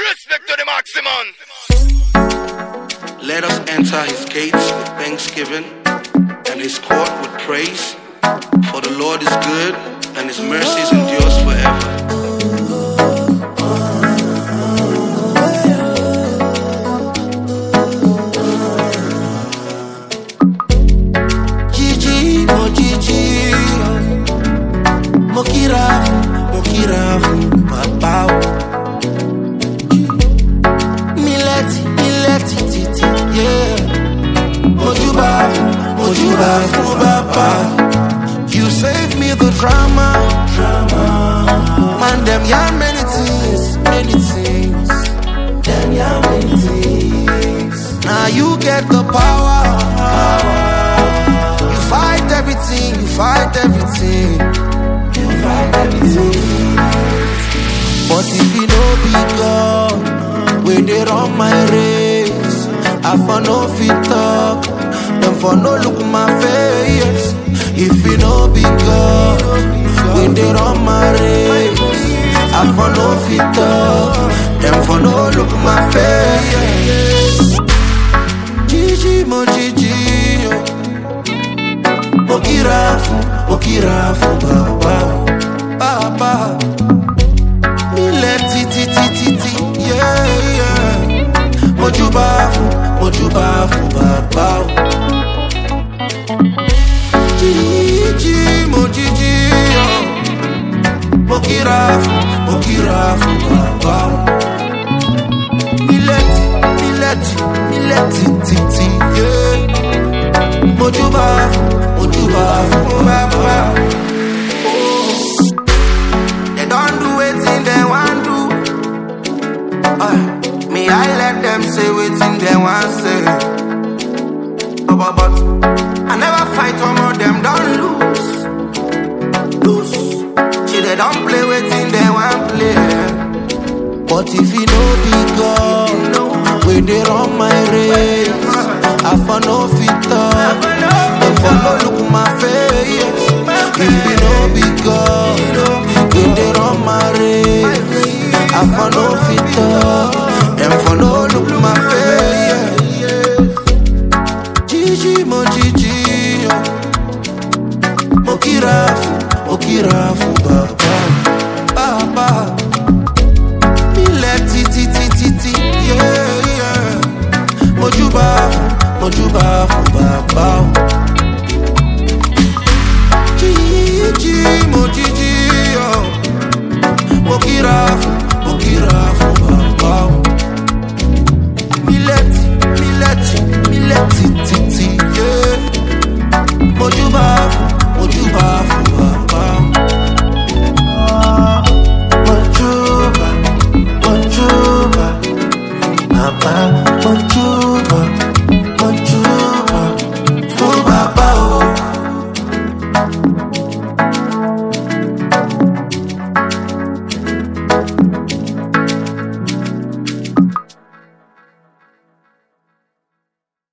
Respect to the maximum. Let us enter his gates with thanksgiving and his court with praise. For the Lord is good and his mercies endures forever. Gigi, mo Gigi, mo kirafu, mo kirafu, papa. Mileti, mileti, titi, yeah. Mo jubafu, mo jubafu, papa. You save me the drama, drama. Man, them yarn many things, many things. Them yarn many things. Now you get the power. You fight everything, you fight everything. You fight everything. But if you no be God, when they run my race, I for no fit talk, them for no look my face. If you no be God, when they run my race, I for no fit talk, them for no look my face. Gigi, mo Gigi, oh. Mo kirafu, mo kirafu, baba, baba. Mi le ti ti ti ti ti, yeah yeah. Mo jubafu, mo jubafu, baba. Gigi, mo Gigi, oh. Mo kirafu, mo kirafu, baba. Mi le ti, mi le ti, mi le ti ti ti, yeah. Mojuba, Mojuba, Baba. They don't do wetin they want do. Uh, me, I let them say wetin they want say. But, but, but I never fight one of them, don't lose. Lose. See, they don't play wetin they want play. But if you know be God, when they run my race, I for no fit talk, them for no look my face. If you know be God, when they run my race, I for no fit talk, them for no look my face. Gigi mo Gigi, oh. mo kirafu, mo kirafu, baba, baba. ilẹ̀ títí títí tí yeah, yeah. mojúbà fún mojúbà fún bàbá o. jíjí mo jíjí ọ mo kíra fún mo kíra fún bàbá o. mílẹ̀tì mílẹ̀tì mílẹ̀tì títí yeah. mojúbà fún mojúbà fún bàbá o. Mojuba, Mojuba, Papa, Mojuba.